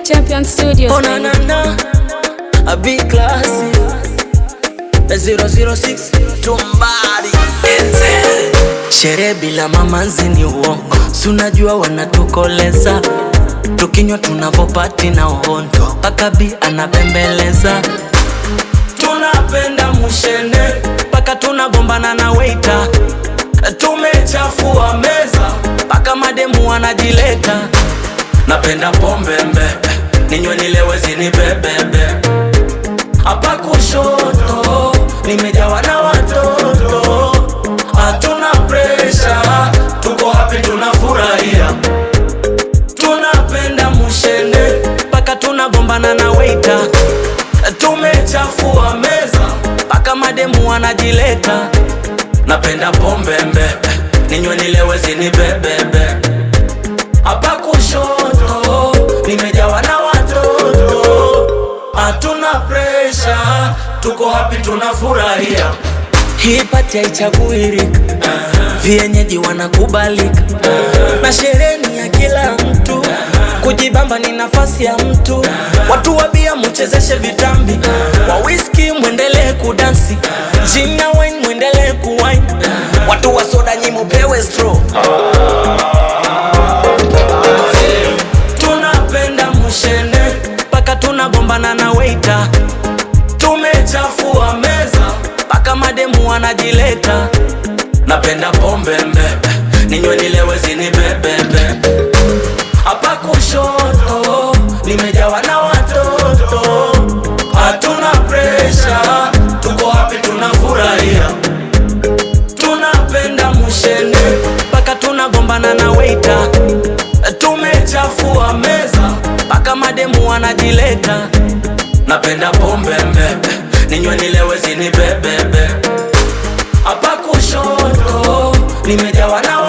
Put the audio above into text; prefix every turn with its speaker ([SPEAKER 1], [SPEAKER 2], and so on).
[SPEAKER 1] Champion Studios.
[SPEAKER 2] Oh na na na, a big class. The 006 tumbari Enze. Sherehe bila mamanzi ni uongo, si unajua wanatukoleza tukinywa tunavopati na uhondo, paka bi anapembeleza tunapenda mushene paka tunagombana na weita, tumechafua meza paka mademu wanajileta. Napenda pombe mbe, ninywe nilewe zinibebebe. Hapa kushoto nimejawa na watoto, hatuna presha, tuko happy, tunafurahia, tunapenda mushene paka tunagombana na weita, tumechafua meza paka mademu wanajileta. Napenda pombe mbe, ninywe nilewe zinibebebe. Hapa kushoto nimejawa na watoto, hatuna presha, tuko happy, tunafurahia. Hii pati haichaguirika, vienyeji wanakubalika, na sherehe ni ya kila mtu, kujibamba ni nafasi ya mtu. Watu wa bia muchezeshe vitambi, wa whisky mwendelee kudansi, gin na wine mwendelee kuwine, watu wa soda nyi mupewe straw. tunapenda mushene paka tunagombana na weita, tumechafua meza paka mademu wanajileta. Napenda pombe mbe, ninywe nilewe zinibebebe. Hapa kushoto nimejawa na watoto, hatuna presha, tuko happy, tunafurahia tunapenda mushene paka tunagombana na weita, tumechafua meza paka mademu wanajileta. Napenda pombe mbe, ninywe nilewe zinibebebe. Hapa kushoto nimejawa na